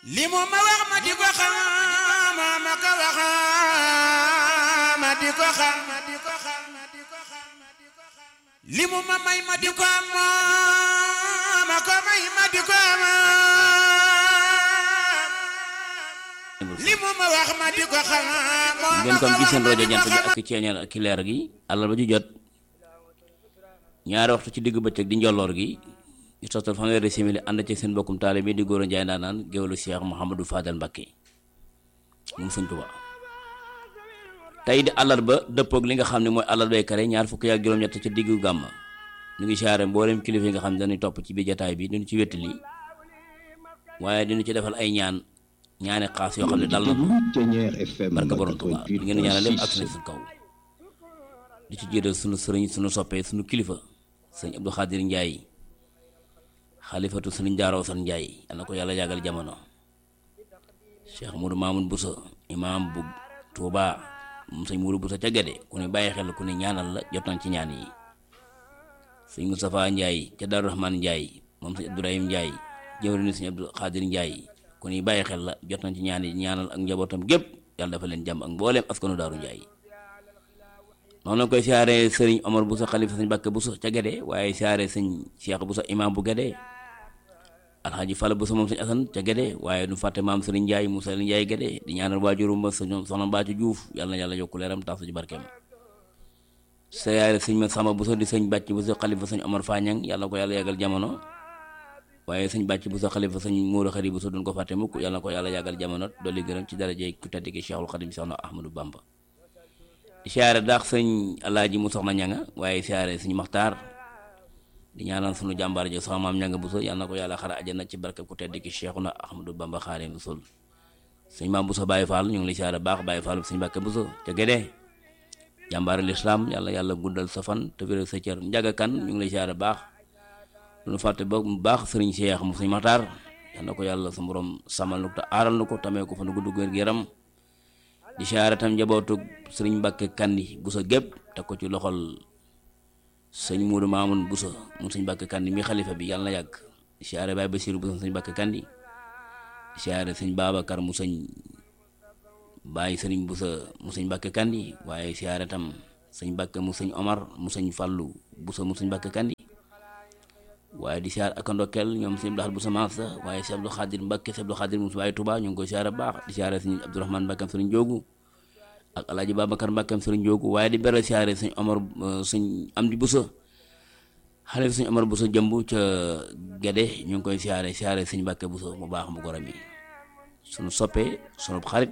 li mu ma wax ma di ko xam ma ko wax ma di ko xam li mu ma may ma di ko am ma ko may ma di ko am li mu ma wax ma di ko xam ngeen kon gis seen rajo jant bi ak ceeñeer ak leer gi àllarba ju jot ñaari waxtu ci diggu bëccëg di njolloor gi ñu toftal fanweeri simili ànd ci seen bokkum taale bi di góor a njaay ndaanaan géwélu Cheikh Mouhamadou Fadal Mbacké moom sëñ Tuubaa tey di àllarba dëppoog li nga xam ne mooy àllarbay kare ñaar fukki ak juróom-ñett ci diggu gàmm ñu ngi siyaare mboolem kilifa yi nga xam ne dañuy topp ci biir jataay bi duñu ci wettali waaye diñu ci defal ay ñaan ñaani xaas yoo xam ne dal na ko barka borom Tuubaa di ngeen ñaanal lépp ak suñu kaw di ci jiital sunu sëriñ sunu soppee sunu kilifa sëñ Abdou Khadir Ndiaye xalifatu sëriñ Jaaraw San Ndiaye yal na ko yàlla yàggal jamono Cheikh Moudou Mamoun Boussa imam bu Touba moom sëñ Moudou Boussa ca Gade ku ne bàyyi xel ku ne ñaanal la jot nañ ci ñaan yi sëñ Moustapha Ndiaye ca Darou Rahman Ndiaye moom sëñ Abdourahim Ndiaye jëwriñu sëñ Abdou Khadir Ndiaye ku ne bàyyi xel la jot nañ ci ñaan yi ñaanal ak njabootam gépp yàlla dafa leen jàmm ak mbooleem askanu Daaru Ndiaye noonu la koy siyaare sëriñ Omar Boussa xalifa sëñ Bakke Boussa ca Gade waaye siyaare sëñ Cheikh Boussa imam bu Gade alxaaji Falla Boussa moom sëñ Asan ca Gade waaye du fàtte maam sëriñ Ndiaye Moussa Ndiaye Gade di ñaanal waajurum ba sëñ soxna Mbacco Diouf yàlla na yàlla yokku leeram tax ci barkeem siyaare sëñ ma Samba Boussa di sëñ Bàcc Boussa xalifa sëñ Omar Fañang yàlla ko yàlla yàggal jamono waaye sëñ Bàcc Boussa xalifa sëñ Mourou Khari Boussa duñ ko fàtte mukk yàlla na ko yàlla yàggal jamono dolli gërëm ci daraje ku tedd ki Cheikhul Khadim Soxna Ahmadou Bamba siyaare daax sëñ alaaji mu soxna ñanga waaye siyaare sëñ maxtaar di ñaanal sunu jàmbaar jo soxna maam ñanga buso yàlla na ko yàlla xara ajana ci barke ku tedd ki Cheikhuna Ahmadou Bamba Xaadimu Rasuul sëñ maam buso Baye Fall ñu ngi lay siyaare baax Baye Fall sëñ Mbàkke buso ca Gédé jàmbaar lislaam yàlla yàlla guddal sa fan te wéral sa cër njaga kan ñu ngi lay siyaare baax lu fàtte ba mu baax sëriñ Cheikh mu sëñ maxtaar yàlla na ko yàlla sa borom samal nu ko te aaral nu ko tamee ko fa nu gudd wér gu yaram di siyaare tam njabootu sëriñ Mbàkke Kandi Buso gépp teg ko ci loxol sëñ Muudu Maamun Buso mu sëñ Mbàkke Kandi mi xalifa bi yàlla na yàgg di siyaare Baay Basiiru Buso sëñ Mbàkke Kandi di siyaare sëñ Babacar mu sëñ Baay sëriñ Buso mu sëñ Mbàkke Kandi waaye siyaare tam sëñ Mbàkke mu sëñ Omar mu sëñ Fàllu Buso mu sëñ Mbàkke Kandi waaye di siyaare ak ndokkeel ñoom sëñ Abdou Buso Maasa waaye sëñ Abdou Xaadir Mbàkke sëñ Abdou Xaadir mu waaye Tuubaa ñu ngi koy siyaare baax di siyaare sëñ Abdourahmane Mbàkkam sëriñ Joogu ak alaaji Babacar Mbàkkam sëriñ Joogu waaye di beral siyaare sëñ Omar sëñ Amdi Buso xale sëñ Omar Buso jëmb ca Gede ñu ngi koy siyaare siyaare sëñ Mbàkke Buso mu baax mu gorom yi suñu soppee sunu xarit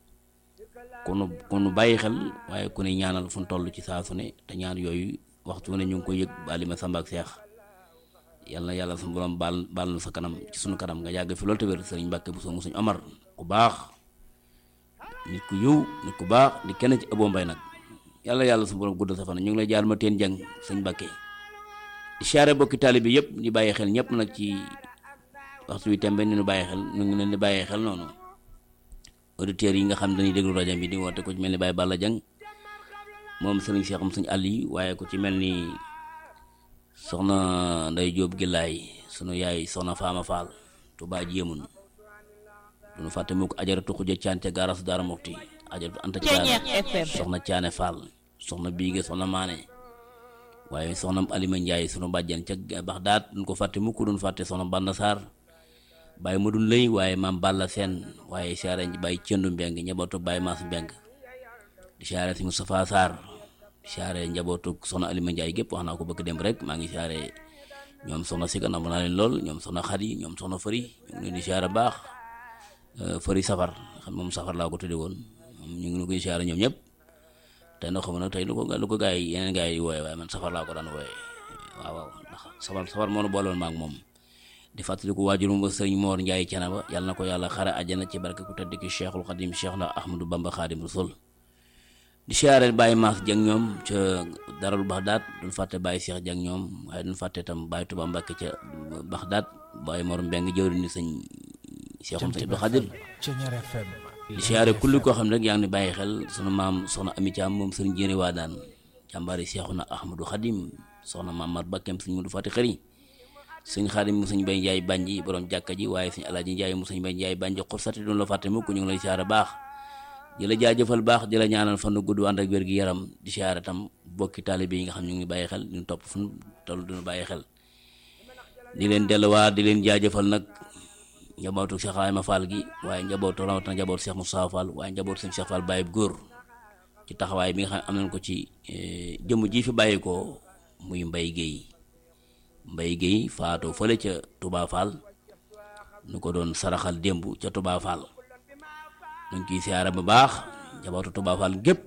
ku nu ku nu bàyyi xel waaye ku ne ñaanal fu nu toll ci saa su ne te ñaan yooyu waxtu ne ñu ngi koy yëg bali ma Samba ak Seex yàlla na yàlla suñu borom baal baal na sa kanam ci sunu kanam nga yàgg fi loolu te wér sëriñ Mbàkke Buso mu sëñ Omar ku baax nit ku yiw nit ku baax di kenn ci ëbboo mbay nag yàlla yàlla suñu borom guddal sa fan ñu ngi lay jaar ma teen jàng sëñ Mbàkke di siyaare bokki taalibe bi yëpp di bàyyi xel ñëpp nag ci waxtu wi tembe ni ñu bàyyi xel ñu ngi leen di bàyyi xel noonu auditeurs yi nga xam dañuy déglu rajo bi di woote ko ci mel ni Baye Balla Jang moom sëriñ Seexum sëñ àll yi waaye ku ci mel ni soxna nday jóob gillaay sunu yaay soxna faama faal tubaa jéemun duñu fàtte mu ko ajaratu xuja caan ca gaarasu daara mokti ajaratu anta caane soxna caane faal soxna biige soxna maane waaye soxna alima njaay sunu bàjjan ca baxdaat duñ ko fàtte mukk duñ fàtte soxna banda saar bàyyi ma dun lëy waaye maam balla seen waaye siyaare bàyyi cëndu mbeng njabootu bàyyi maas mbeng di siyaare si Moustapha Sarr siyaare njabootu soxna Alima Ndiaye gépp wax naa ko bëgg dem rek maa ngi siyaare ñoom soxna Siga nam naa leen lool ñoom soxna Xadi ñoom soxna Fëri ñu ngi leen di siyaare baax Fëri safar xam moom safar laa ko tudde woon ñu ngi koy siyaare ñoom ñëpp tey nag xam na tey lu ko lu ko gaa yi yeneen gaa yi wooye waaye man safar laa ko daan wooye waaw waaw ndax safar safar moo nu booloon maag moom di fàttaliku waajurum ba sëriñ Moor Njaay Canaba yàlla na ko yàlla xare àjjana ci barke ku tedd ki Cheikhul Xadim Cheikh na Ahmadou Bamba Xadim Rasul di siyaare Baye Maas Jang ñoom ca Darul Baxdaat duñ fàtte Baye Cheikh Jang ñoom waaye duñ fàtte tam Baye Tuba Mbàkke ca Baxdaat Baye Mor Mbeng jëwri ni sëñ Cheikhum sëñ Abdou Xadir di siyaare kulli koo xam ne rek yaa ngi ni bàyyi xel sunu maam soxna Ami Caam moom sëriñ Jéeri waa daan jàmbaari Cheikhuna Ahmadou Xadim soxna maam Mar Bakkem sëñ Mudu Fati Xëri sëñ xaadim mu sëñ bay njaay bànji borom jàkka ji waaye sëñ alaaji njaay mu sëñ bay njaay bànji xursati duñ la fàtte mukk ñu ngi lay siyaare baax di la jaajëfal baax di la ñaanal fan gudd ànd ak wér gi yaram di siyaare tam bokki taalibe yi nga xam ñu ngi bàyyi xel ñu topp fu ñu toll duñu bàyyi xel di leen delluwaat di leen jaajëfal nag njabootu Cheikh Ibrahima Fall gi waaye njabootu rawatina njabootu Cheikh Moussa Fall waaye njabootu sëñ Cheikh Fall Baye góor ci taxawaay bi nga xam am nañ ko ci jëmm ji fi bàyyi ko muy Mbaye Guèye Mbaye Guèye faatoo fële ca Touba Fall nu ko doon saraxal démb ca Touba Fall ñu ngi ciy siyaare bu baax njabootu Touba Fall gépp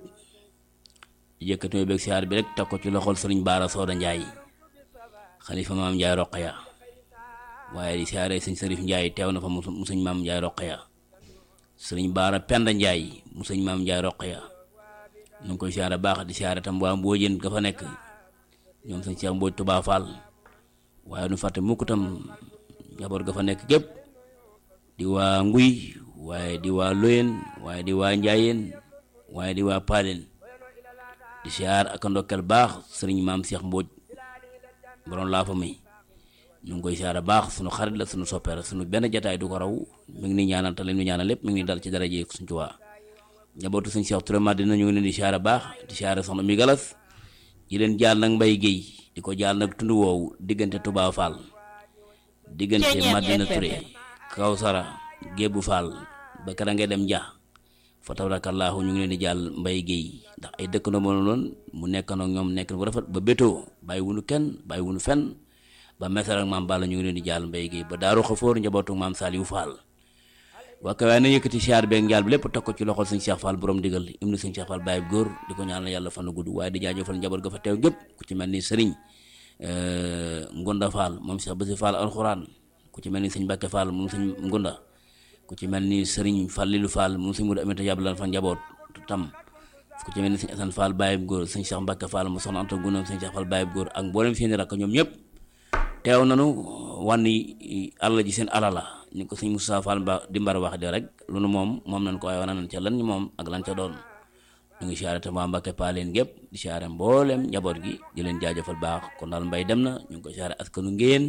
di yëkkati mooy beeg siyaar bi rek teg ko ci loxol sëriñ Baara Sooda Njaay xalifa maam Njaay Roqaya waaye di siyaare sëñ Sërif Njaay teew na fa mu sëñ maam Njaay Roqaya sëriñ Baara Penda Njaay mu sëñ maam Njaay Roqaya ñu ngi koy siyaare baax di siyaare tam waa Mbóojeen ga fa nekk ñoom sëñ Cheikh Mbóoj Touba Fall waaye nu fàtte mukk tam njaboot ga fa nekk gépp di waa Nguy waaye di waa Loyen waaye di waa Njaayeen waaye di waa Paaleen di siyaar ak ndokkel baax sëriñ maam Cheikh Mbóoj borom laa fa may ñu ngi koy siyaare baax sunu xarit la sunu soppeera sunu benn jataay du ko raw mi ngi ni ñaanal te leen ñu ñaanal lépp mi ngi ni dal ci daraje suñ Tuubaa njabootu sëñ Cheikh Touré Madina ñu ngi leen di siyaare baax di siyaare soxna mi galas di leen jaal nag Mbay Géey di ko jaal nag tund woowu diggante Touba Fall diggante Madina Touré Kawsara Gébu Fall ba kara ngay dem Nja fa tabarakallahu ñu ngi leen di jàll Mbay Géey ndax ay dëkk na mënu loon mu nekk nag ñoom nekk bu rafet ba bétoo bàyyi wunu kenn bàyyi wunu fenn ba mesar ak maam Balla ñu ngi leen di jàll Mbay Géey ba daaru xafoor njabootu maam Saliou Fall waa kay waaye na yëkkati siyaar beeg njaal bi lépp teg ko ci loxol sëñ Cheikh Fall borom digal ibnu sëñ Cheikh Fall bàyyi góor di ko ñaanal yàlla fan gudd waaye di jaajëfal njaboot ga fa teew gépp ku ci mel ni sëriñ Ngunda Fall moom Cheikh Basi Fall alxuraan ku ci mel ni sëñ Mbàkke Fall moom sëñ Ngunda ku ci mel ni sëriñ Fallilu Fall moom sëñ Mudu Aminta yàbbalan fa njaboot tam ku ci mel ni sëñ Asan Fall bàyyi góor sëñ Cheikh Mbàkke Fall mu soxna Anta Gunam sëñ Cheikh Fall bàyyi góor ak mboolem seeni rakk ñoom ñëpp teew nanu wànni àll ji seen alala ni ko sëñ Moussa Fall ba di mbar wax de rek lu nu moom moom nañ ko waaye wana nañ ca lan moom ak lan ca doon ñu ngi siyaare tam waa Mbàkke paaleen gépp di siyaare mboolem njaboot gi di leen jaajëfal baax kon daal mbay dem na ñu ngi ko siyaare askanu ngéyeen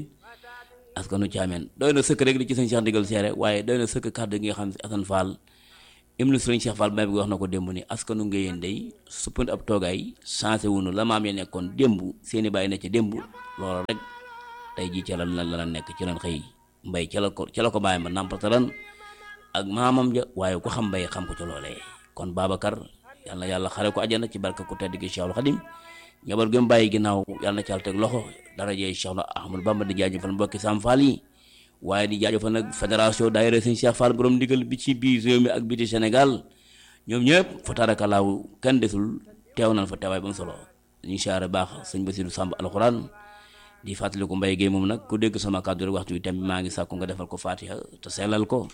askanu caameen doy na sëkk rek li ci sëñ Cheikh ndigal siyaare waaye doy na sëkk kàddu gi nga xam ne Asan Fall ibnu sëriñ Cheikh Fall bay bi wax na ko démb ni askanu ngéyeen day suppandi ab toogaay changé wunu la maam ya nekkoon démb seeni bàyyi ne ca démb loolu rek tey jii ca la la la nekk ci lan xëy mbay ca la ko ca la ko bàyyi ma nàmpatalan ak maamam ja waaye ku xam mbay xam ko ca loolee kon Babacar yal na yàlla xare ko ajana ci barka ku tedd gi Cheikhul Khadim njaboot gi mu bàyyi ginnaaw yal na caal teg loxo darajee Cheikh Ahmadou Bamba di jaajëfal mbokki Sam Fall yi waaye di jaajëfal nag fédération daayira sëñ Cheikh Fall borom ndigal bi ci biir réew mi ak biti Sénégal ñoom ñëpp fa tarakalaaw kenn desul teew nañ fa teewaay ba mu solo ñu siyaare baax sëñ Bassirou Samb alxuraan di fàttaliku Mbaye Guèye moom nag ku dégg sama kàddu rek waxtu wi tam maa ngi sàkku nga defal ko fatiha te sellal ko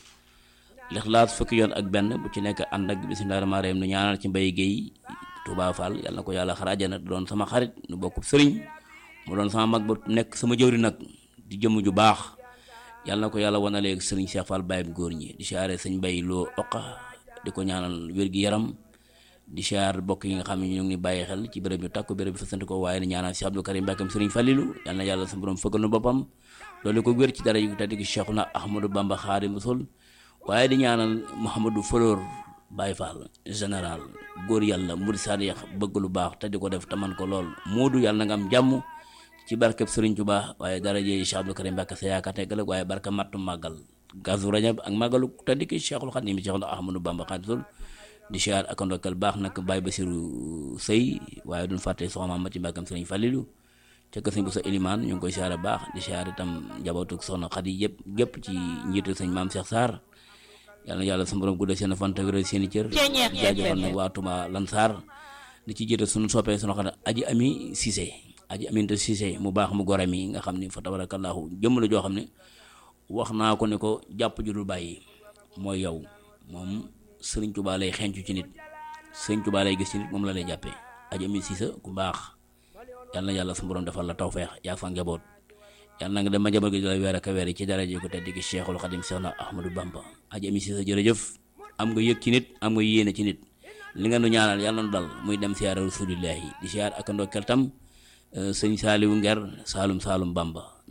lixlaas fukki yoon ak benn bu ci nekk ànd ak bismillah rahmaan rahim nu ñaanal ci Mbaye Guèye Touba Fall yàlla na ko yàlla xaraajana doon sama xarit nu bokk sëriñ mu doon sama mag ba nekk sama jëwri nag di jëmm ju baax yàlla na ko yàlla wanaleeg sëriñ Cheikh Fall Baye góor ñi di siyaare sëñ Mbaye loo oqa di ko ñaanal wér gi yaram di siyaar bokk yi nga xam ne ñu ngi bàyyi xel ci béréb yu takku béréb bi fasante ko waaye ni ñaanal Cheikh Abdou Karim Mbàkkam Sëriñ Fallilu yal na yàlla sa borom fëggal nu boppam loolu ko wér ci dara yu tedd gi Cheikhuna Ahmadou Bamba Xaadimu Rasuul waaye di ñaanal Mouhamadou Fleur Baye Fall général góor yàlla murid sadiq bëgg lu baax te di ko def te man ko lool moodu yàlla na nga am jàmm ci barkeb Sëriñ Tuubaa waaye dara jee Cheikh Abdou Karim Mbàkke sa yaakaar tegal waaye barka mattu màggal gazu rajab ak màggalu tedd gi Cheikhul Xadim Cheikhuna Ahmadou Bamba Xaadimu Rasuul di siyaar ak ndokkal baax nag Baye Basiru Sëy waaye duñ fàtte soxna Mati Mbàkkam Sëriñ Fallilu ca kër sëñ bu sa ilimaan ñu ngi koy siyaare baax di siyaar itam njabootu soxna Xadi yëpp gépp ci njiitu sëñ maam Cheikh Sarr yal na yàlla sa borom guddal seen fan te wéral seen i cër di jaajëfal nag waa Touba Lansar di ci jiital suñu soppee sunu xam ne aji ami Cissé aji aminte Cissé mu baax mu gore mi nga xam ni fa tabarakallahu jëmm la joo xam ne wax naa ko ne ko jàpp ju dul bàyyi mooy yow moom sëriñ Tuubaa lay xencu ci nit sëriñ Tuubaa lay gis ci nit moom la lay jàppee aji ami Cissé ku baax yal na yàlla sa borom defal la tawfeex yaa fa njaboot yal na nga dem ma njaboot gi di la weer ak a weer yi ci daraje ko tedd gi Cheikhul Khadim Seexna Ahmadou Bamba aji ami Cissé jërëjëf am nga yëg ci nit am nga yéene ci nit li nga nu ñaanal yàlla na dal muy dem siyaare rasulillahi di siyaar ak ndokkeel tam sëñ Saaliwu Nger Saalum Saalum Bamba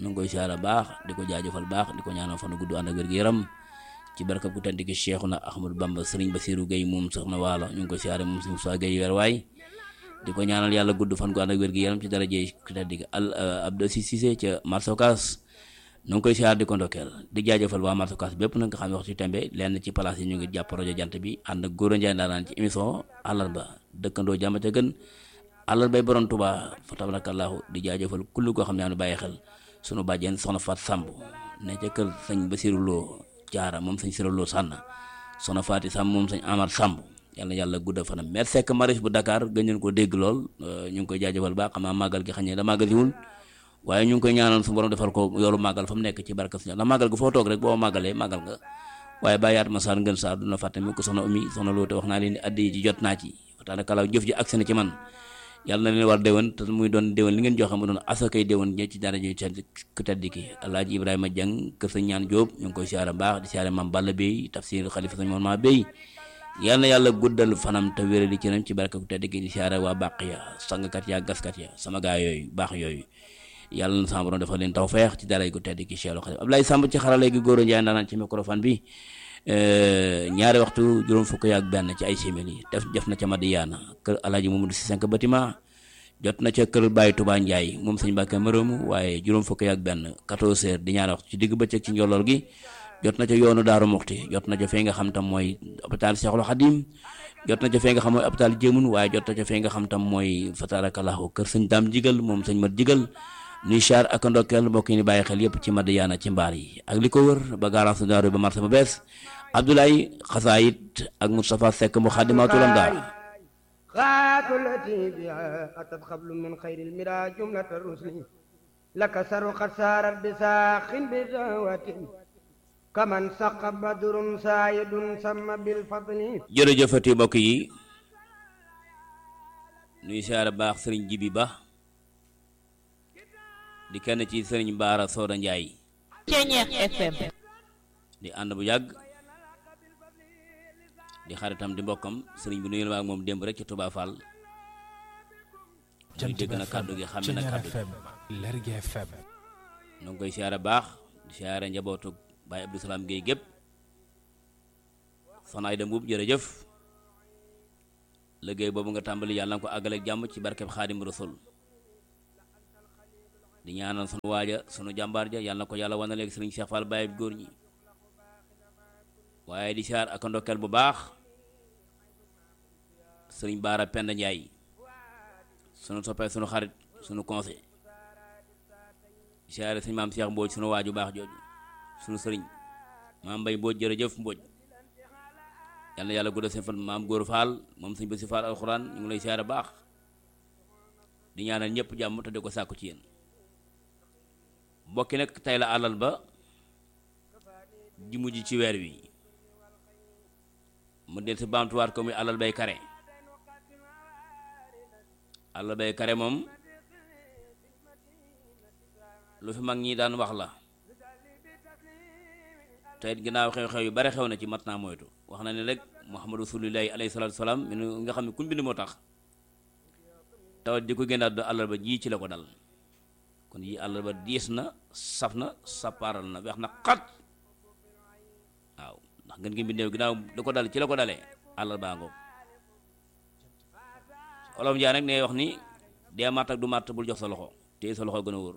ñu ngi koy siyaara baax di ko jaajëfal baax di ko ñaanal fan gudd ànd ak wér gu yaram ci barkab ku tedd ki Cheikhuna Ahmadou Bamba Serigne Bassirou Gueye moom soxna waalo ñu ngi koy siyaare moom Serigne Moussa Gueye weer waay di ko ñaanal yàlla gudd fan gu ànd ak wér gu yaram ci daraje ku tedd ki al Abdou Cissé ca Marsokas ñu ngi koy siyaar di ko ndokkeel di jaajëfal waa Marsokas bépp nag nga xam ne waxtu tembe lenn ci place yi ñu ngi jàpp rajo jant bi ànd ak góor a njaay ndaanaan ci émission àllarba dëkkandoo jàmm ca gën àllarbay borom Tuubaa fa tabarakallahu di jaajëfal kullu koo xam ne am bàyyi xel sunu bàjjen soxna Faat Samb ne ca kër sëñ Basiru Lo jaara moom sëñ Sira Lo sànn soxna Faati Samb moom sëñ Amar Samb yàlla yàlla gudda fanam mer sekk maris bu Dakar gën leen ko dégg lool ñu ngi koy jaajëfal baax xam naa màggal gi xañ ne da màggal siwul waaye ñu ngi koy ñaanal su borom defal ko yoolu màggal fa mu nekk ci barka suñu ndax màggal gu foo toog rek boo màggalee màggal nga waaye bàyyaat ma saar ngën saar duna fàtte mi ko soxna umi soxna Lo te wax naa leen ni addi ji jot naa ci waxtaane kalaaw jëf ji agsi na ci man yàlla na leen war déwén te muy doon déwén li ngeen joxe mu doon asakay déwén ñe ci dara ji ku tedd ki alaaji ibrahima jang kër sëñ ñaan jóob ñu ngi koy siyaare baax di siyaare maam balla bey tafsir xalifa sëñ moon maa bey yàlla na yàlla guddal fanam te wérali ci nam ci barke ku tedd ki di siyaare waa bàq ya sangkat ya gaskat ya sama gaa yooyu baax yooyu yàlla na sama borom defal leen taw feex ci dara ku tedd ki Cheikh Xalifa Ablaye Samb ci xarale gi góor a njaay ndaanaan ci microphone bi ñaari waxtu juróom fukk yaak benn ci ay simili def def na ca Madiyaana kër alaaji Mamadou si cinq bâtiment jot na ca kër Baye Touba Ndiaye moom sëñ Mbàkke Mërëmu waaye juróom fukk yaak benn 14 heures di ñaari waxtu ci digg bëccëg ci njolloor gi jot na ca yoonu Daaru Muxti jot na ca fee nga xam tam mooy hôpital Cheikhul Khadim jot na ca fee nga xam mooy hôpital Jéemun waaye jot na ca fee nga xam tam mooy fatarakallahu kër sëñ Daam Jigal moom sëñ Mat Jigal nuy char ak ndokkeel mbokk yi ni bàyyi xel yépp ci Madiyaana ci mbaar yi ak li ko wër ba garage daaru ba marché ba bees Abdoulaye Xasaayit ak Moustapha Seck mu xaadimaatul am daal خاتلتي بها أتت قبل من خير المرى جملة الرسل لك سر قد سارت بساخ بدعوة كمن سق بدر سايد سم بالفضل jërëjëfati mbokk yi nuy siyaare baax sëriñ Jibi Ba di kenn ci sëriñ Baara Sooda Njaay Ceñeex FM di ànd bu yàgg di xaritam di mbokkam sëriñ bi nuyu na ak moom démb rek ci Touba Fall muy dégg na kàddu gi xam na kàddu gi Lergui FM nu ngi koy siyaare baax di siyaare njabootu Baye Abdou Salaam Guèye gépp soxna Ayda Mbuub jërëjëf liggéey boobu nga tàmbali yàlla nga ko àggale ak jàmm ci barkeb Xaadim Rasul di ñaanal sunu waaja sunu jàmbaar ja yàlla na ko yàlla wane léegi sëriñ Cheikh Fall Baye góor ñi waaye di siyaar ak ndokkeel bu baax sëriñ Baara Penda Njaay sunu soppee sunu xarit sunu conseil di siyaare sëñ maam Cheikh Mbooj sunu waaju baax jooju sunu sëriñ maam Mbay Mbooj jërëjëf Mbooj yal na yàlla guddal seen fan maam Góor Faal moom sëñ Basi Faal alxuraan ñu ngi lay siyaare baax di ñaanal ñëpp jàmm te di ko sàkku ci yéen mbokki nag tey la àllal ba ji mujj ci weer wi mu del si baamtuwaat ko muy àllal bay kare àllal bay kare moom lu fi mag ñi daan wax la te it ginnaaw xew-xew yu bare xew na ci mat naa moytu wax na ne rek muhammadu rasulillahi alayhi salaatu salaam mi nga xam ne kuñ bind moo tax tawat di ko génnaat do àllal ba ji ci la ko dal kon yi àllal ba diis na saf na sappaaral na weex na xat waaw ndax ngeen ngi mbindeew ginnaaw da ko dal ci la ko dalee àllal baa ngoog olof Njaay nag ne wax ni dee màtt ak du màtt bul jox sa loxo téye sa loxo gën a wóor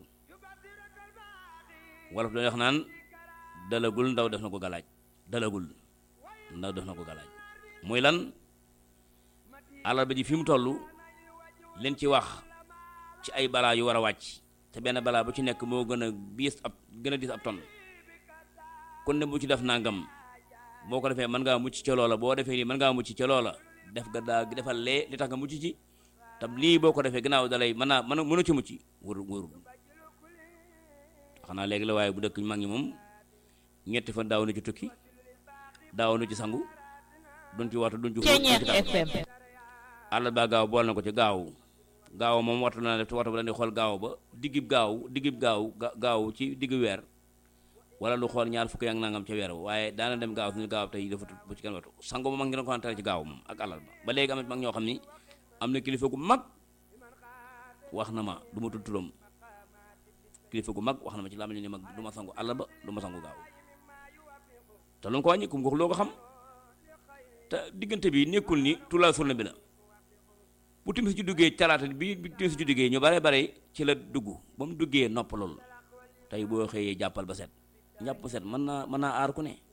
wolof dañuy wax naan dalagul ndaw def na ko galaaj dalagul ndaw def na ko galaaj muy lan àllal ba ji fi mu toll leen ci wax ci ay balaa yu war a wàcc te benn balaa bu ci nekk moo gën a biis ab gën a diis ab ton kon ne bu ci def nangam boo ko defee mën ngaa mucc ca loola boo defee lii mën ngaa mucc ca loola def ga daa defal lee li tax nga mucc ci tam lii boo ko defee gannaaw dalay mën naa mën mënu ci mucc wóor wóorul xanaa léegi la waaye bu dëkk mag ñi moom ñetti fan daaw na ci tukki daaw na ci sangu duñ ci waxtu duñ ci Ceñeex FM àll ba gaaw bool na ko ci gaaw gaaw moom waxtu na def te waxtu ba dañuy xool gaaw ba diggib gaaw diggib gaaw gaaw ci diggu weer wala lu xool ñaar fukki ak nangam ca weer waaye daana dem gaaw suñu gaaw tey dafa bu ci kenn waxtu sango moom mag ngi doon ko tere ci gaaw moom ak àllal ba ba léegi am na mag ñoo xam ni am na kilifa gu mag wax na ma du ma tudd turam kilifa gu mag wax na ma ci làmmiñ ni mag du ma sangu àll ba du ma sangu gaaw te lu mu ko wàññi kum ko loo ko xam te diggante bi nekkul ni tulaa surna bi la bu timis ci duggee talaata bi bi timis ci duggee ñu bare bare ci la dugg ba mu duggee noppalul tey boo xëyee jàppal ba set njàpp ba set mën naa mën naa aar ku ne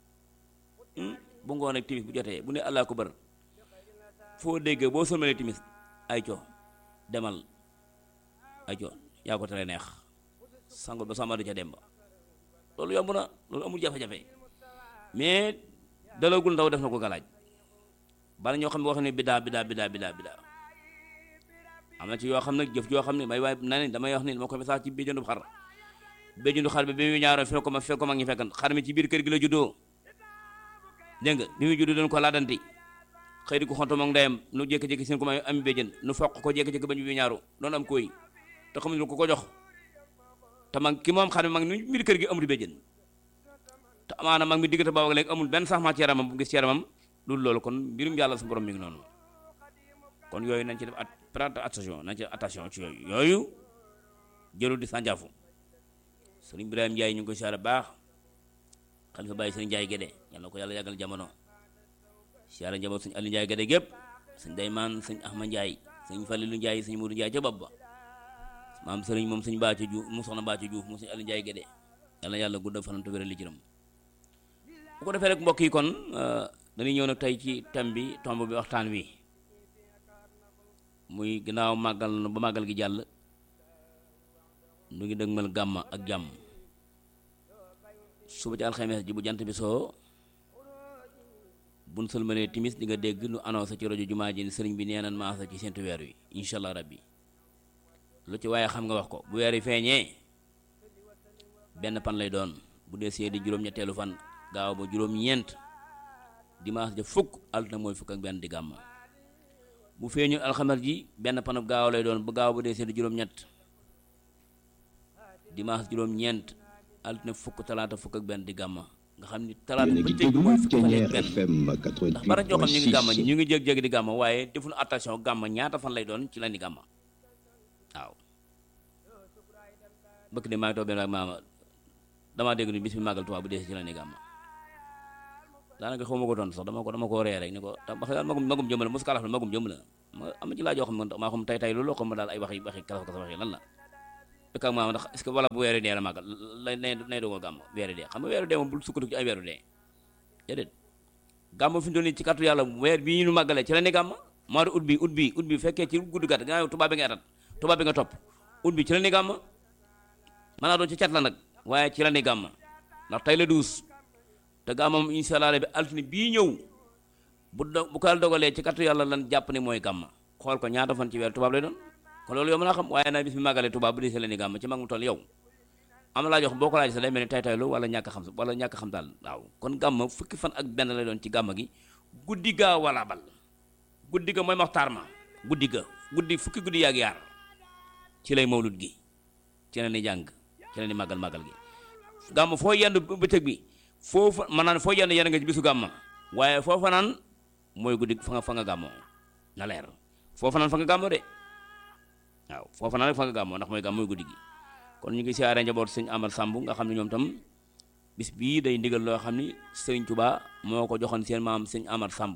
bu ngoon ak timis bu jotee bu ne allah ko bar foo déggee boo sëlmalee timis ay co demal ay co yaa ko tere neex sangul ba sama du ca dem ba loolu yomb na loolu amul jafe-jafe mais dalagul ndaw def na ko galaaj bala ñoo xam ne wax ne bidaa bidaa bidaa bidaa bidaa am na ci yoo xam ne jëf yoo xam ne may waay na ne damay wax ni dama ko message ci béjjëndu xar béjjëndu xar bi bi mu ñaaroo fekk ko ma fekk ko mag ñi fekkan xar mi ci biir kër gi la juddoo dégg nga bi muy juddoo doon ko laadanti xëy di ko xonto moom ndeyam nu jékki-jékki seen ko may am béjjën nu foq ko jékki-jékki ba ñu bi ñaaru doon am koy te xamuñu ko ko jox te mag ki moom xar mi mag ni biir kër gi amul béjjën te amaana mag mi diggante boobu ak léegi amul benn sax ma ci yaramam bu gis ci yaramam loolu loolu kon mbirum yàlla su borom mi ngi noonu kon yooyu nañ ci def at prendre attention nañ ci def attention ci yooyu yooyu jëlul di sànjaafu sëriñ Ibrahima Ndiaye ñu ngi koy siyaare baax xalifa bàyyi sëriñ Ndiaye Gédé yal na ko yàlla yàggal jamono siyaare njaboot sëñ Aliou Ndiaye Gédé gépp sëñ Daymaan sëñ Ahmad Ndiaye sëñ Falilu Ndiaye sëñ Modou Ndiaye ca bopp ba maam sëriñ moom sëñ Baaco Diouf mu soxna Baaco Diouf mu sëñ Aliou Ndiaye Gédé yàlla yàlla guddal fanam te wéral li jërëm bu ko defee rek mbokk yi kon dañuy ñëw nag tey ci thème bi tomb bi waxtaan wi muy ginnaaw màggal na ba màggal gi jàll nu ngi dëgmal gàmma ak jàmm suba ci alxames ji bu jant bi soo buñ sëlmalee timis di nga dégg nu annoncé ci rajo jumaa ji ni sëriñ bi nee nan maasa ci seentu weer wi incha allah rabbi lu ci waaye xam nga wax ko bu weer yi feeñee benn pan lay doon bu dee see di juróom-ñetteelu fan gaaw ba juróom-ñeent dimanche ja fukk altine mooy fukk ak benn di gàmma bu feeñu alxames ji benn panub gaaw lay doon bu gaaw bu dee see di juróom-ñett dimanche juróom-ñeent altine fukk talaata fukk ak benn di gàmma nga xam ni talaata yéen a bu ngi tey déglu mooy fukk fan ak Thiéniere benn FM ndax bara ñoo xam ñu ngi gàmma 88.6 ñi ñu ngi jég-jég di gàmma waaye defuñu attention gàmma ñaata fan lay doon ci la ni gàmma waaw bëkk de maa ngi toog benn ak maama damaa dégg ni bis bi màggal Tuubaa bu dee ci la ni gàmma daanaka xaw ma ko doon sax dama ko dama ko ree rek ni ko tam wax daal magum magum jëm la mos kalaf la magum jëm la ma am na ci laaj yoo xam ne maa xam tay tay loolu xam ma daal ay waxi waxi kalaf kalaf waxi lan la dëkk ak maama ndax est-ce que wala bu weeru dee la màggal lay nay nay dogal gàmm weeru dee xam nga weeru dee moom bul sukkandiku ci ay weeru dee déedéet gàmm fi mu toll nii ci kàttu yàlla weer bii ñu màggalee ci la ne gàmm mois de août bi août bi août bi fekkee ci gudd gàtt gannaaw tubaab bi nga atat tubaab bi nga topp août bi ci la ne gàmm mën naa doon ci cat la nag waaye ci la ne gàmm ndax tey la duus te gàmmam incha allah bi altine bii ñëw bu do bu ko yàlla dogalee ci kàttu yàlla lan jàpp ne mooy gàmm xool ko ñaata fan ci weer tubaab lay doon kon loolu yow mën naa xam waaye nag bis bi màggalee tubaab bu dee ci la ne gàmm ci mag mu toll yow am na laa jox boo ko laaj sax day mel ni tay taylu wala ñàkk a xam sa wala ñàkk a xam daal waaw kon gàmm fukki fan ak benn lay doon ci gàmm gi guddi gaa wala bal guddi ga mooy maxtaar ma guddi ga guddi fukki guddi yaag yaar ci lay mawlud gi ci la ni jàng ci la ni màggal màggal gi gàmm foo yendu bëccëg bi foofu ma naan foo yendu yendu nga ci bisu gàmm waaye foofa naan mooy guddi fa nga fa nga gàmmoo na leer foofa naan fa nga gàmmoo de waaw foofa naan rek fa nga gàmmoo ndax mooy gàmm mooy guddi gi kon ñu ngi siyaare njaboot sëñ Amal Samb nga xam ne ñoom tam bis bii day ndigal loo xam ni sëriñ Tuubaa moo ko joxoon seen maam sëñ Amar Samb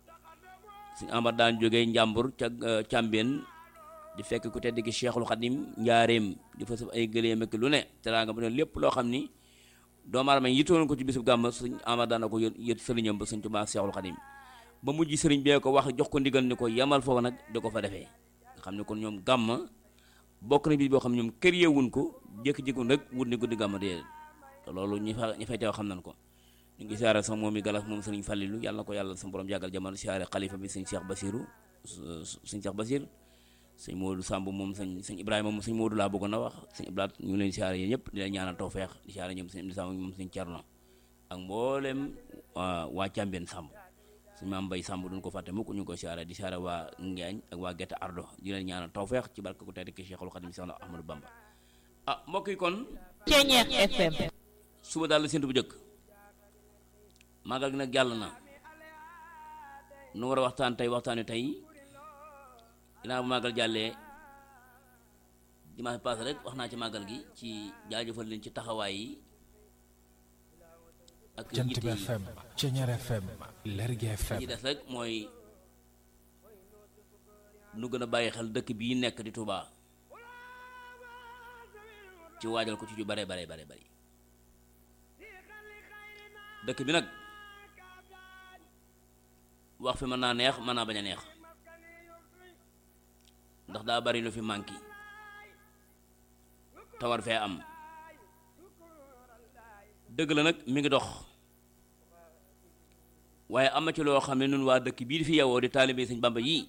sëñ Amar daan jógee njàmbur ca càmbeen di fekk ku tedd ki Cheikhul Khadim njaareem di fa saf ay gëléem ak lu ne teraanga bu ne lépp loo xam ni doomu aadama yi yittoon ko ci bisub gàmm sëñ Amar daan na ko yët yët sëriñam ba sëñ Tuubaa Cheikhul Khadim ba mujj sëriñ bee ko wax jox ko ndigal ni ko yemal foofu nag di ko fa defee nga xam ne kon ñoom gàmm bokk na bis boo xam ne ñoom kër yeewuñ ko jékki-jékki rek wut ni guddi gàmm dee te loolu ñi fa ñi fay teew xam nañ ko ñu ngi siyaare sax moom mi galas moom sëriñ Fallilu yàlla na ko yàlla sa borom jàggal jamono siyaare xalifa bi sëñ Cheikh Basiru sëñ Cheikh Basir sëñ Modou Samb moom sëñ sëñ Ibrahima moom sëñ Modou laa bëggoon a wax sëñ Ibrahima ñu ngi leen siyaare yéen ñëpp di leen ñaanal tawfeex di siyaare ñoom sëñ Amdi Samb moom sëñ Cerno ak mboolem waa waa Càmbeen Samb suñu maam Mbay Samb duñ ko fàtte mukk ñu ngi ko siyaare di siyaare waa Ngaañ ak waa Gette Ardo di leen ñaanal tawfeex ci barke ku tedd ki Cheikhul Khadim Seex Ahmadou Bamba ah mbokk yi kon Thiéniere FM suba daal la séntu bu njëkk màggal gi nag jàll na nu war a waxtaan tey waxtaanu tey ginnaaw bu màggal jàllee dimanche passé rek wax naa ci màggal gi ci jaajëfal leen ci taxawaay yi ak Jant yitte bi yi FM Ceñeer FM Lergui FM ci des rek mooy nu gën a bàyyi xel dëkk bii nekk di Touba ci waajal ko ci ju bare bare bare bari dëkk bi nag wax fi mën naa neex mën naa bañ a neex ndax daa bari lu fi manqué tawar fee am dëgg la nag mi ngi dox waaye am na ci loo xam ne nun waa dëkk bii di fi yewoo di taalibe sëñ Bamba yii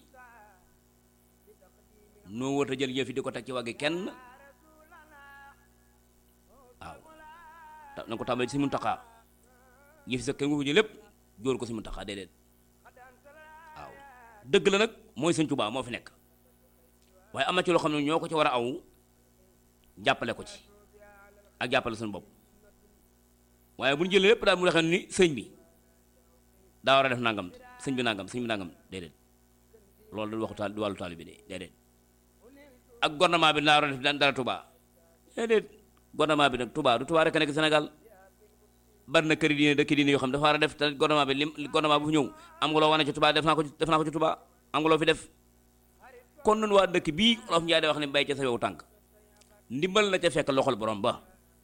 noo wër a jël yëf yi di ko teg ci waggi kenn waaw ta- na ko tàmbali ci Muntaxa yëf yi sax kenn nga ko jël lépp jóor ko ci Muntaxa déedéet waaw dëgg la nag mooy sëñ Tuubaa moo fi nekk waaye am na ci loo xam ne ñoo ko ci war a aw jàppale ko ci ak jàppale suñu bopp waaye bu ñu jëlee lépp daal mu waxee ni sëñ bi daa war a def nangam sëñ bi nangam sëñ bi nangam déedéet loolu du waxu taal du wàllu taalibe bi de déedéet ak gouvernement bi daa war a def dara Touba déedéet gouvernement bi nag Touba du Touba rek a nekk Sénégal bari na këri diine dëkk diine yoo xam dafa war a def te gouvernement bi lim gouvernement bu fi ñëw am nga loo wane ci Touba def naa ko ci def naa ko ci Touba am nga loo fi def kon nun waa dëkk bii Olof Njaay day wax ne bay ca sa yow tànk ndimbal na ca fekk loxol borom ba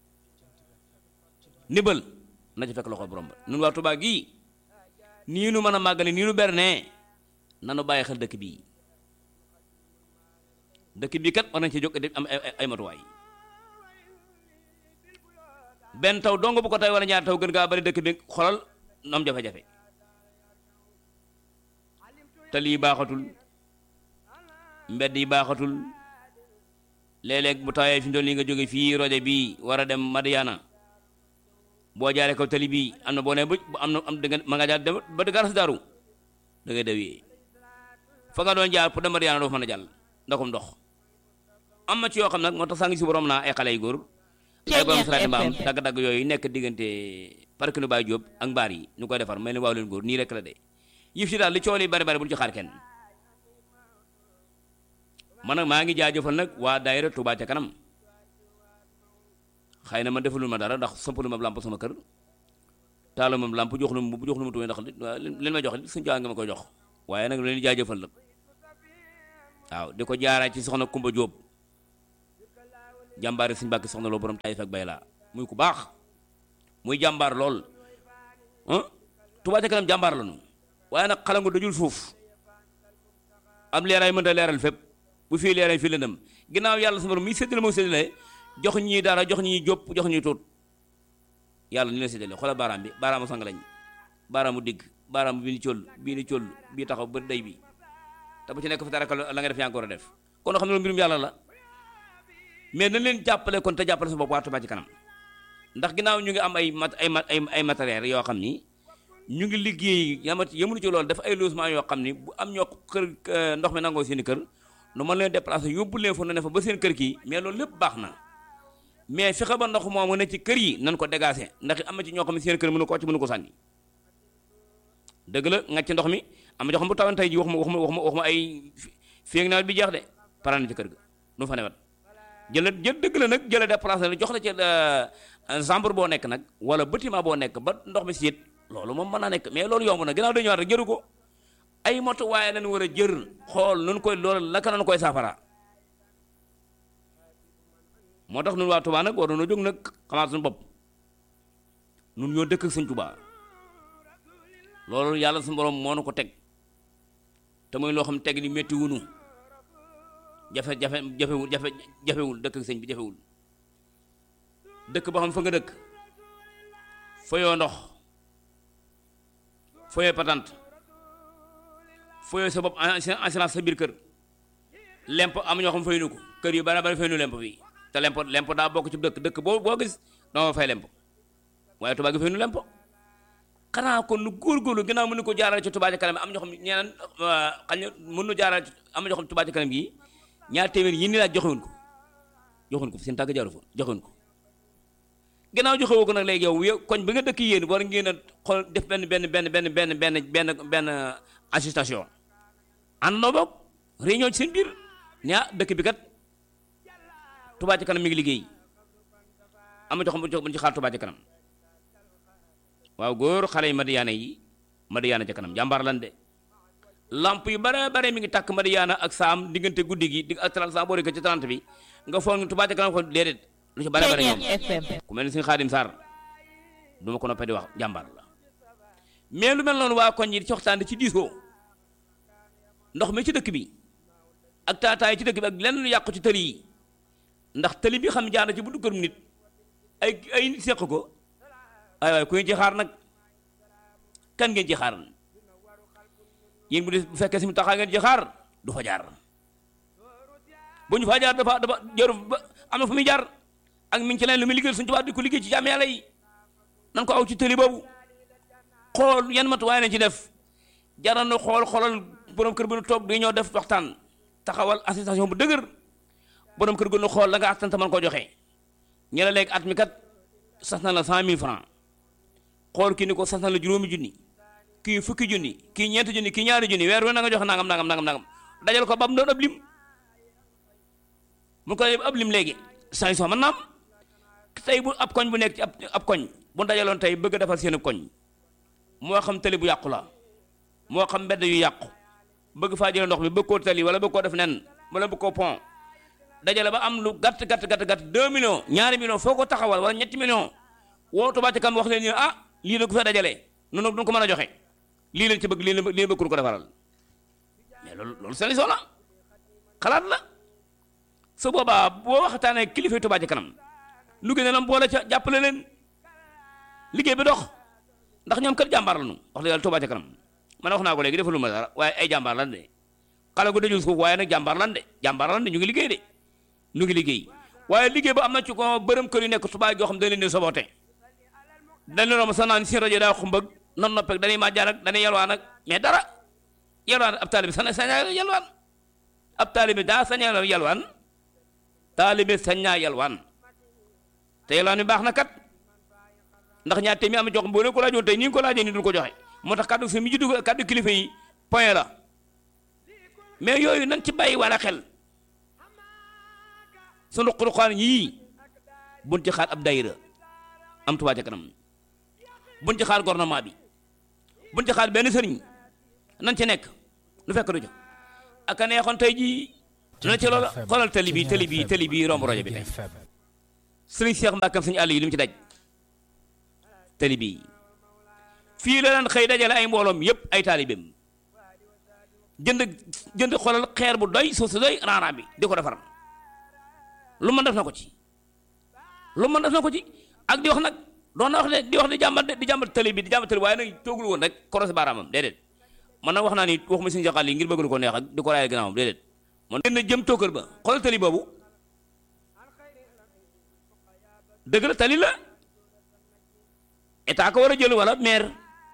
ndimbal na ca fekk loxol borom ba nun waa Touba gii nii nu mën a màggale nii nu berne nanu bàyyi xel dëkk bii dëkk bii kat war nañ ci jóg di am ay ay- ay matuwaay benn taw dong bu ko tay wala ñaar taw gën gaa bari dëkk bi xolal nu am jafe-jafe te lii baaxatul mbedd yi baaxatul léeg-léeg bu tawee fi mu toll nii nga jóge fii rojo bii war a dem Madiana boo jaaree kaw tali bii am na boo nee bu am na am danga ma nga jaar dem ba gaar si daaru da ngay dawee fa nga doon jaar pour dem Madiana doo fa mën a jàll ndaxum ndox am na ci yoo xam nag moo tax saa ngi si borom naa ay xale yu góor ay borom saraati mbaam FM. dagg-dagg yooyu nekk diggante parc nu Baye Diop ak mbaar yi ñu koy defar may leen waaw leen góor nii rek la de yëf si daal li coow li bari bari bu ñu ci xaar kenn man nag maa ngi jaajëfal nag waa daayira Touba ca kanam xëy na ma defalul ma dara ndax sampalu ma lamp sama kër taalu ma lamp jox lu ma jox lu ma tuuti ndax li leen ma jox li suñu nga ma koy jox waaye nag leen di jaajëfal la waaw di ko jaaraa ci soxna Kumba Jóob jàmbaari suñu bàkki soxna loo borom Taïf ak Bayla muy ku baax muy jàmbaar lool ah Touba ca kanam jàmbaar la ñu waaye nag xalangu dajul suuf am leeraay mënta leeral fépp bu fii leeral fii lëndëm ginnaaw yàlla sama borom mi séddale moo séddale jox ñii dara jox ñii jóp jox ñii tuut yàlla ni la séddale xoolal baaraam bi baaraamu sang lañ baaraamu digg baaraamu bii ni cóll bii ni cóll bii taxaw ba day bi te bu ci nekk fi dara la nga def yaa ngi ko war a def kon xam ne loolu mbirum yàlla la mais nañ leen jàppale kon te jàppale sa bopp waa Touba ci kanam ndax ginnaaw ñu ngi am ay mat ay mat ay ay matériel yoo xam ni ñu ngi liggéey yamat yëmunu ci loolu def ay logement yoo xam ni bu am ñoo kër eh, ndox mi nangoo seen i kër nu mën leen déplacer yóbbu leen fa nu ne fa ba seen kër kii mais loolu lépp baax na mais fexe ba ndox moomu ne ci kër yi nan ko dégager ndax am na ci ñoo xam ne seen kër mënu ko ci mënu ko sànni dëgg la nga ci ndox mi am na ñoo xam bu tawoon tey ji waxuma waxuma waxuma waxuma ay fii ak nawet bi jeex de pare na ci kër ga nu fa newat jëla jël dëgg la nag jëla déplacé la jox la ci chambre boo nekk nag wala bâtiment boo nekk ba ndox mi siit loolu moom mën naa nekk mais loolu yomb na ginnaaw dañu war rek jëru ko ay moto waaye lañ war a jër xool nun koy loolu laka nañ koy saafara moo tax nun waa Touba nag war nañoo jóg nag xamaat suñu bopp nun ñoo dëkk ak Sëñ Touba loolu yàlla suñu borom moo nu ko teg te muy loo xam teg ni métti wunu jafe jafe jafewul jafe jafewul dëkk ak sëñ bi jafewul dëkk boo xam fa nga dëkk foyoo ndox foyoo patante foyoo sa bopp assurance sa biir kër lemp am ñoo xam faynu ko kër yu bari bari faynu lemp fii te lemp lemp daa bokk ci dëkk dëkk boo boo gis dama fay lemp waaye Touba gi faynu lemp xanaa kon nu góorgóorlu ginnaaw mënu ko jaarale ci Touba ca kanam am ñoo xam ñeneen xañ na mën nu jaarale am ñoo xam Touba ca kanam gi ñaar téeméer yi ni laaj joxewuñ ko joxewuñ ko seen tàgg jaaru fa joxewuñ ko ginnaaw joxewoo ko nag léegi yow yow koñ bi nga dëkk yéen war ngeen a xool def benn benn benn benn benn benn benn benn assistation àndandoo boog réunion ci seen biir ne ah dëkk bi kat Touba ci kanam mi ngi liggéey am na jox bu ñu ci xaar Touba ci kanam waaw góor xale yi Madiyaana yi Madiyaana ci kanam jàmbaar lan de lamp yu bare bare mi ngi tàkk Madiyaana ak saam diggante guddi gi dig ak 30 saa boo ci 30 bi nga foog ni Touba ci kanam ko déedéet lu ci bare bare ñoom Ceeñeer FM ku mel ni suñu Xaadim Sarr du ma ko noppee di wax jàmbaar la mais lu mel noonu waa koñ yi ci waxtaan di ci diisoo ndox mi ci dëkk bi ak taataay ci dëkk bi ak lenn lu yàqu ci tëli yi ndax tëli bi xam jaar na ci buntu kërum nit ay ay nit seq ko ay waay ku ngeen ci xaar nag kan ngeen ci xaar yéen bu dee bu fekkee si mu taxaa ngeen ci xaar du fa jaar bu ñu fa jaar dafa dafa jaru ba am na fu muy jaar ak mi ngi ci leen lu muy liggéey suñu tubaab di ko liggéey ci jàmm yàlla yi nan ko aw ci tëli boobu xool yan matuwaay lañ ci def jaral na xool xoolal borom kër bu nu toog di ñoo def waxtaan taxawal association bu dëgër borom kër gu nu xool la nga attan te mën koo joxe ñu ne léegi at mi kat sas na la cent mille francs xool kii ni ko sas na la juróomi junni kii fukki junni kii ñeenti junni kii ñaari junni weer wi na nga joxe nangam nangam nangam nangam dajal ko ba mu doon ab lim mu ko def ab lim léegi sanction man naam tey bu ab koñ bu nekk ci ab ab koñ bu dajaloon tey bëgg a defar seen koñ moo xam tali bu yàqu la moo xam mbedd yu yàqu bëgg faa jëlee ndox mi bëgg koo tali wala bëgg koo def nen wala bëgg koo pont dajale ba am lu gàtt gàtt gàtt gàtt 2 millions ñaari millions foo ko taxawal wala ñetti millions woo Touba Ca Kanam wax leen ni ah lii la ko fa dajale noonu du ko mën a joxe lii lañ ci bëgg lii la lii la bëgg ko defaral mais loolu loolu solution la xalaat la su boobaa boo waxtaanee kilifa Touba Ca Kanam lu gën a lam boole ca jàppale leen liggéey bi dox ndax ñoom kat jàmbaar lañu wax dëgg yàlla Touba Ca Kanam man wax naa ko léegi defalu ma dara waaye ay jàmbaar lan de xale gu dajul suuf waaye nag jàmbaar lan de jàmbaar lan de ñu ngi liggéey de ñu ngi liggéey waaye liggéey ba am na ci ko bërëm kër yu nekk Touba yoo xam dañ leen di soboote dañ leen romb sa naan si rajo daa xumbag non noppeeg dañuy màjjaan ak dañuy yalwaan ak mais dara yalwaan ab taalibi sañ sañaa yalwaan ab taalibi daa sañaa yalwaan taalibi sañaa yalwaan te yalwaan bi baax na kat ndax ñaar téeméer am jox boo ne ko laajoon tey ni nga ko laajee ni dul ko joxe moo tax kàddu fi mi juddu kàddu kilifa yi point la mais yooyu nañ ci bàyyi wala xel sunu xuruxaan yii buñ ci xaar ab dayira am Touba Ca Kanam buñ ci xaar gouvernement bi buñ ci xaar benn sëriñ nañ ci nekk lu fekk du jox ak a neexoon tey jii na ci loolu xoolal tali bi tali bi tali bi romb rajo bi tey sëriñ Cheikh Mbàkkam suñu àll yi li mu ci daj tali bi fii la daan xëy dajale ay mbooloom yépp ay taalibeem jënd jënd xoolal xeer bu doy suuf si doy raaraan bi di ko defar lu mën def na ko ci lu mën def na ko ci ak di wax nag doon na wax ne di wax di jàmbat di jàmbat tali bi di jàmbat tali waaye nag toogul woon rek korosé baaraamam déedéet man nag wax naa ni waxuma suñu jaxal yi ngir bëgg ko neex ak di ko raayal gannaawam déedéet man gën na jëm tookër ba xoolal tali boobu dëgg la tali la état ko war a jël wala maire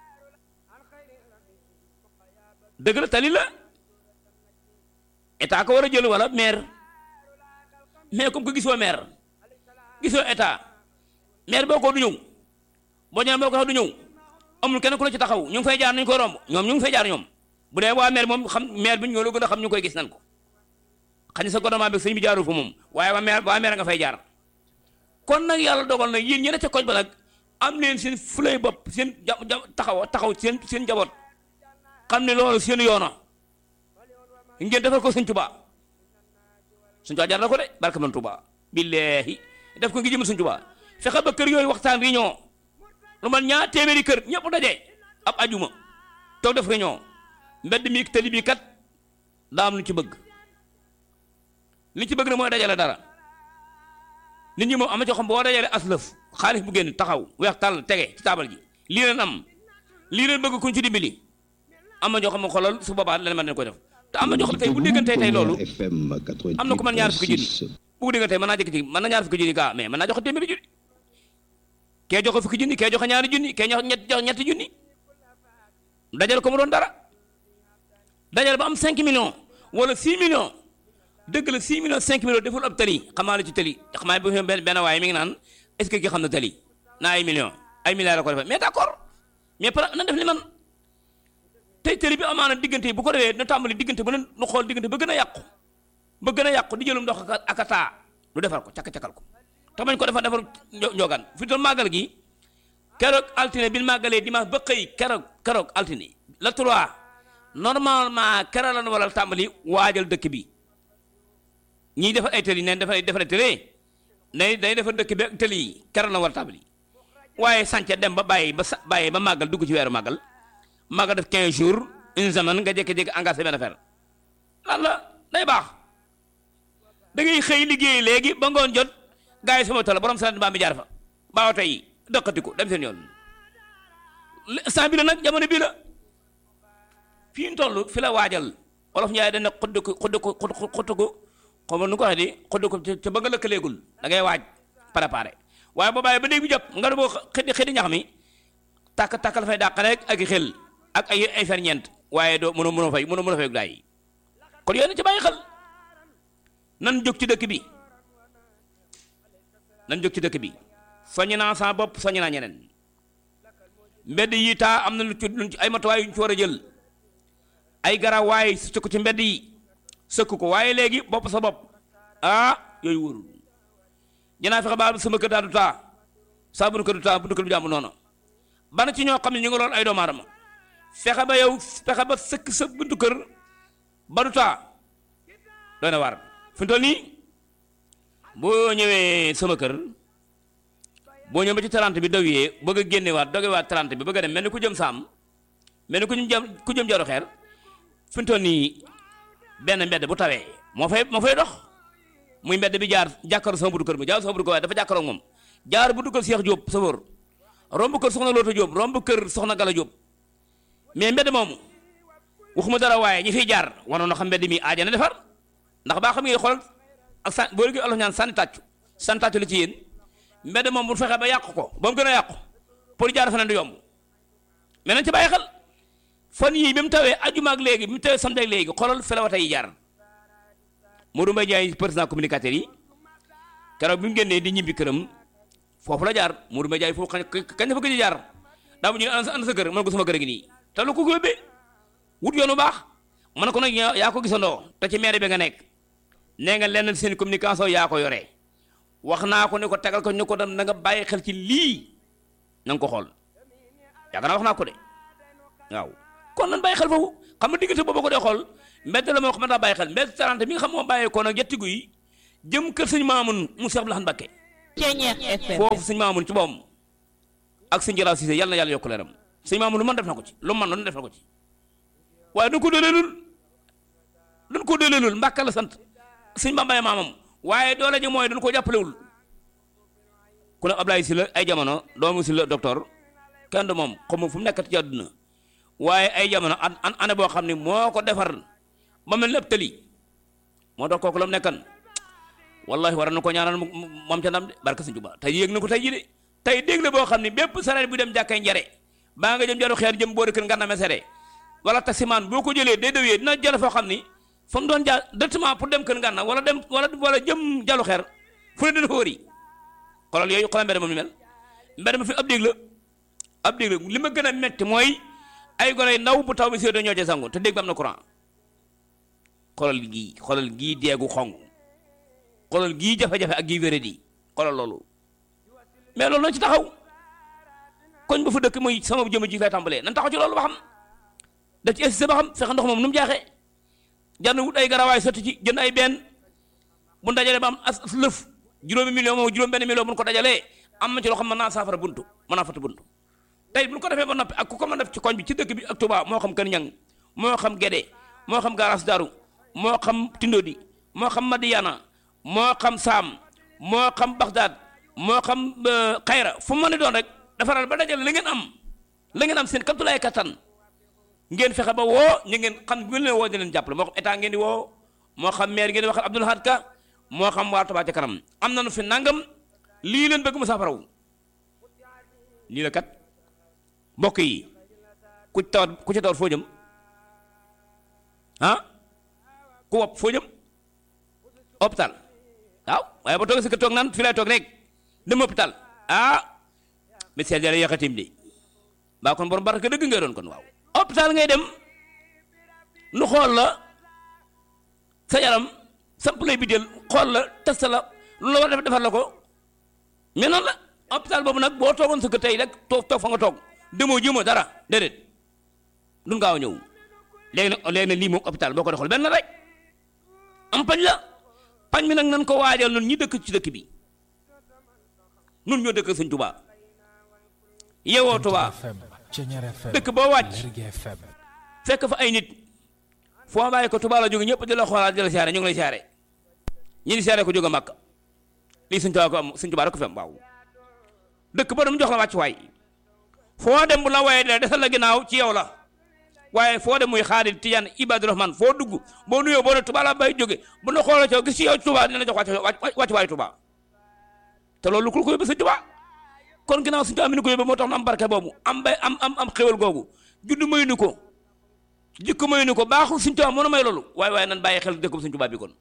dëgg la tali la état ko war a jël wala maire mais comme que gisoo maire gisoo état maire boo ko du ñëw boo ñëwee boo ko du ñëw amul kenn ku la ci taxaw ñu ngi fay jaar nañu koy romb ñoom ñu ngi fay jaar ñoom bu dee waa maire moom xam maire bi ñoo la gën a xam ñu koy gis nan ko xañ sa gouvernement bi sëñ bi jaarul fa moom waaye waa maire waa maire nga fay jaar kon nag yàlla dogal nag yéen ñeneen ca koñ ba nag am leen seen fulay bopp seen ja taxaw taxaw seen seen njaboot xam ne loolu seen yoona ngeen defal ko sëñ Tuubaa sëñ Tuubaa jar na ko de barke man Tuubaa billaahi def ko ngi jëm sëñ Tuubaa fexe ba kër yooyu waxtaan réunion lu man ñaar téeméeri kër ñëpp daje ab ajuma toog def réunion mbedd mi tali bi kat daa am lu ci bëgg li ci bëgg na mooy dajale dara nit ñi moom am na ci xam boo dajale aslëf xaalis bu génn taxaw weex tàll tege ci taabal ji lii leen am lii leen bëgg kuñ ci dimbali am na ñoo xam ne xoolal su boobaa leen mën nañ ko def te am na ñoo xam ne tey bu déggantee tey loolu am na ku mën ñaar fukki junni bu ko déggantee mën naa jëkk ci mën na ñaar fukki junni gaa mais mën naa joxe téeméeri junni kee joxe fukki junni kee joxe ñaari junni kee joxe ñett joxe ñetti junni dajal ko mu doon dara dajal ba am 5 millions wala 6 millions dëgg la 6 millions 5 millions deful ab tali xamaa la ci tali xamaa bu benn benn waaye mi ngi naan est-ce que ki xam na tali naa ay millions ay milliards la ko defee mais d'accord mais par na def li man tey tali bi amaana diggante yi bu ko defee na tàmbali diggante ba nu xool diggante ba gën a yàqu ba gën a yàqu di jëlum ndox ak a taa lu defar ko cakk-cakkal ko te bañ ko defar defar njo- njogaan fi doon màggal gi keroog altine bi ñu màggalee dimanche ba xëy keroog keroog altine la trois normalement keroog la ñu war a tàmbali waajal dëkk bi ñiy defar ay tëli neen defar ay defar ay tëli day day defar dëkk bi ak tëli yi keroog la war a tàmbali waaye sànce dem ba bàyyi ba sa bàyyi ba màggal dugg ci weeru màggal màggal def 15 jours une semaine nga jékki-jékki engagé benn affaire lan la day baax da ngay xëy liggéey léegi ba ngoon jot gars yi sama tool borom sant mbaa mi jaar fa baaw tey dëkkati ko dem seen yoon saa bi la nag jamono bii la fii ñu toll fi la waajal olof Njaay dañ ne xudd ko xudd ko xudd ko xam nu ko waxee di xudd ko ca ba nga lëkkaleegul da ngay waaj préparé waaye boo bàyyi ba léegi bi jot nga ne boo xëddi xëddi ñax mi tàkk tàkk la fay dàq rek ak i xel ak ay ay ferñeent waaye doo mënoo mënoo fay mënoo mënoo fay daay yi kon yooyu na ci bàyyi xel nan jóg ci dëkk bi nan jóg ci dëkk bi soññ naa sama bopp soññ naa ñeneen mbedd yi taa am na lu ci lu ci ay matuwaay yu ñu ci war a jël ay garawaay sëkk ko ci mbedd yi sëkk ko waaye léegi bopp sa bopp ah yooyu wóorul dinaa fexe ba sama kër daal du taa saa bu nu kër du taa bu nu kër du jàmm noonu bana ci ñoo xam ne ñu ngi lool ay doomu aadama fexe ba yow fexe ba sëkk sa buntu kër ba du taa doy na waar fi mu toll nii boo ñëwee sama kër boo ñëwee ba ci 30 bi dawee bëgg a génnewaat dogewaat 30 bi bëgg a dem mel ni ku jëm saam mel ni ku jëm ku jëm jaru xeer fi mu toll nii benn mbedd bu tawee moo fay moo fay dox muy mbedd bi jaar jàkkaaroo sama buntu kër mi jaar sama buntu kër waaye dafa jàkkaaroo moom jaar buntu kër Cheikh Diop sa wóor romb kër Soxna Loota Diop romb kër Soxna Gala Diop mais mbedd moomu waxuma dara waaye ñi fiy jaar wanoon na xam mbedd mi aaja na defar ndax baa xam nga xool ak san boo léegi olof ñaan sànni tàccu sànni tàccu la ci yéen mbedd moom bu fexee ba yàq ko ba mu gën a yàqu pour jaar feneen du yomb mais nañ ci bàyyi xel fan yii bi mu tawee ajuma ak léegi bi mu tawee samedi ak léegi xoolal fi la wata yi jaar Modou Mbaye Ndiaye président communicateur yi keroog bi mu génnee di ñibbi këram foofu la jaar Modou Mbaye Ndiaye foofu kañ kañ dafa gëj a jaar daa mu ñu ne ana sa ana sa kër mën ko sama kër gi nii te lu ko ko yóbbee wut yoonu baax man ko nag yaa ko gisandoo te ci maire bi nga nekk nee nga lenn seen communication yaa ko yore wax naa ko ne ko tegal ko ne ko dem na nga bàyyi xel ci lii na nga ko xool yaakaar naa wax naa ko de waaw kon nan bàyyi xel foofu xam nga diggante boobu ko dee xool mbedd la moo xam ne daa bàyyi xel mbedd 30 mi nga xam moo bàyyee ko nag yettigu yi jëm kër sëñ Maamun mu Seex Abdul Ahad Mbakke Ceñeex FM foofu sëñ Maamun ci boom ak sëñ Jalaaw Siise yàlla na yàlla yokk leeram sëñ Maamun lu man def na ko ci lu man noonu def na ko ci waaye duñ ko dooleelul duñ ko dooleelul Mbàkke la sant sëñ Bambaye maamam waaye doole ji mooy duñ ko jàppalewul ku ne Ablaye si la ay jamono doomu si la docteur kenn du moom xam fu mu nekkati ci àdduna waaye ay jamono an an année boo xam ne moo ko defar ba mel ni ab tëli moo tax kooku la mu nekkan wallahi war na ko ñaanal moom ca ndam de barka sëñ Tuubaa tey yéeg na ko tey ji de tey dégg la boo xam ne bépp sareet bu dem jàkkay njare baa nga jëm jaru xeer jëm boori kër ngànna mesere wala taximaan boo ko jëlee day dawee dina jël foo xam ni fa mu doon jaar directement pour dem kër ngànna wala dem wala wala jëm jalu xeer fu ne dina fa wëri xoolal yooyu xoolal mbedd moom ni mel mbedd ma fi ab dégg la ab dégg la li ma gën a metti mooy ay gone yu ndaw bu taw bi si ñoo ca sangu te dégg ba am na courant xoolal gii xoolal gii deegu xong xoolal gii jafe-jafe ak gii wéradi xoolal loolu mais loolu nañ ci taxaw koñ ba fa dëkk muy sama jëmm ji lay tàmbalee nan taxaw ci loolu ba xam da ci insisté ba xam fexe ndox moom nu mu jaaxee jar na wut ay garawaay sotti ci jënd ay benn bu dajalee ba am as lëf juróomi million moom juróom benn million bu ko dajalee am na ci loo xam mën naa saafara buntu mën naa fatu buntu tey bu ñu ko defee ba noppi ak ku ko mën def ci koñ bi ci dëkk bi ak Touba moo xam Kër Ñang moo xam Gédé moo xam Garas Daru moo xam Tindodi moo xam Madiana moo xam Saam moo xam Bagdad moo xam Xayra fu mu mën a doon rek defaral ba dajale la ngeen am la ngeen am seen kaptulaay kattan ngeen fexe ba woo ñu ngeen xam bu leen woo di leen jàppale moo xam état ngeen di woo moo xam maire ngeen di waxal Abdoul Ahad Ka moo xam waa Touba ca kanam am nañu fi nangam lii leen bëgg mu saafaraw lii la kat mbokk yi ku ci tawat ku ci tawat foo jëm ah ku wopp foo jëm hôpital waaw waaye ba toog si kër toog naan fii lay toog rek dem hôpital ah médecin jara yàqatim de baa kon borom baraka dëgg ngay doon kon waaw hôpital ngay dem nu xool la sa yaram samp lay bideel xool la test la lu la war a def defar la ko mais noonu la hôpital boobu nag boo toogoon sa kër tey rek toog toog fa nga toog demoo jëmoo dara déedéet duñ gaaw a ñëw léegi nag léegi nag lii moom hôpital boo ko doxal benn rek am pañ la pañ mi nag nan ko waajal nun ñi dëkk ci dëkk bi nun ñoo dëkk sëñ Tuubaa yewoo Tuubaa FM Ceñeer FM dëkk boo wàcc Lergui FM fekk fa ay nit foo bàyyi ko Tuubaa la jóge ñëpp di la xoolaat di la siyaare ñu ngi lay siyaare ñi di siyaare ko jóge Màkka lii sëñ Tuubaa ko am sëñ Tuubaa rek ko fi am waaw dëkk ba dam jox la wàcc waay foo dem bu la waaye de desal la ginnaaw ci yow la waaye foo dem muy xaadir tijaan ibadu rahman foo dugg boo nuyoo boo ne Tuubaa la bay jóge bu na xoola caw gis ci yow Tuubaa dina la jox wàcc wàcc waayu Tuubaa te loolu ku ko yóbbu sëñ Tuubaa kon ginnaaw sëñ Tuubaa mi ni ko yóbbu moo tax nu am barke boobu am bay am am am xéwal googu judd mayu ni ko jikko mayu ni ko baaxul sëñ Tuubaa moo nu may loolu waaye waaye nan bàyyi xel dëkk bu sëñ Tuubaa bi kon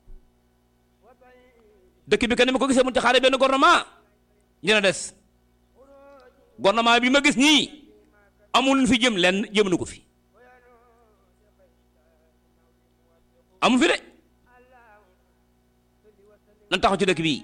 dëkk bi kan ni ma ko gisee mu ci xaare benn gouvernement dina des gouvernement bi ma gis nii amul fi jëm lenn jëm na ko fi amul fi de nan taxaw ci dëkk bii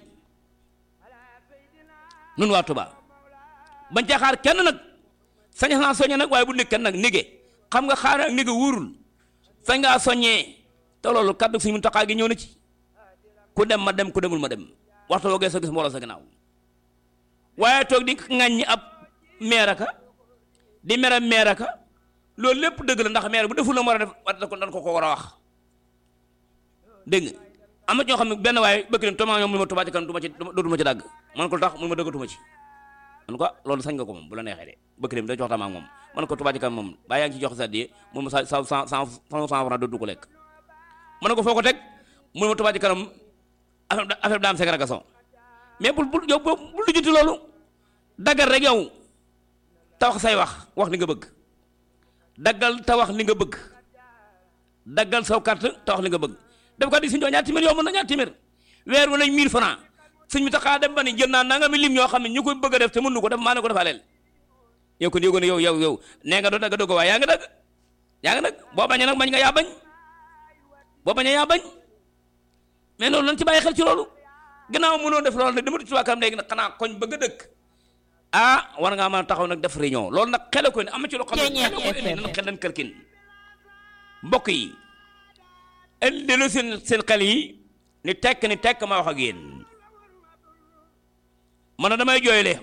nun waa Tuubaa bañ ca xaar kenn nag sañ naa soññee nag waaye bu nekk kenn nag nige xam nga xaar ak nige wóorul sañ ngaa soññee te loolu kaddu suñu Muntaxaa gi ñëw na ci ku dem ma dem ku demul ma dem waxtu woo geesoo gis mbooloo sa ginnaaw waaye toog di ŋàññi ab meeraka di mere meeraka loolu lépp dëgg la ndax meer bu deful la mu war a def war ko dan ko ko war a wax dégg nga am na ñoo xam ne benn waaye bëgg nañ tomaa ñoom mu ma Tuubaa ci kanam du ma ci dootuma ci dàgg man ko lu tax mun ma dëggatuma ci man ko loolu sañ nga ko moom bu la neexee de bëgg nañ da jox tama ak moom man ko Tuubaa ci kanam moom baa yaa ngi ci jox sa di mun ma sa sa cent cent cent franc dootu ko lekk man ko foo ko teg mun ma Tuubaa ci kanam affaire affaire daam ségrégation mais bul bul yow bul lijjanti loolu daggal rek yow te wax say wax wax li nga bëgg daggal te wax li nga bëgg daggal saw carte te wax li nga bëgg def ko di suñu ñaar téeméer yow mën na ñaar téeméer weer wu nañ 1000 francs suñ mi taxaa dem ba ni jël naa nanga mi lim ñoo xam ne ñu koy bëgg a def te mënu ko def maa ne ko defaaleel yow kon yëgoon yow yow yow nee nga doo dagg doo ko waaye yaa nga dagg yaa nga dagg boo bañee nag bañ nga yaa bañ boo bañee yaa bañ mais loolu lan ci bàyyi xel ci loolu gannaaw mënoo def loolu nag dama di tubaab kanam léegi nag xanaa koñ bëgg a dëkk ah war ngaa mën a taxaw nag def réunion loolu nag xel ko ni am na ci loo xam ne xel ko indi nan xel leen kërkin mbokk yi indi seen seen xel yi ni tekk ni tekk ma wax ak yéen man na damay jooyle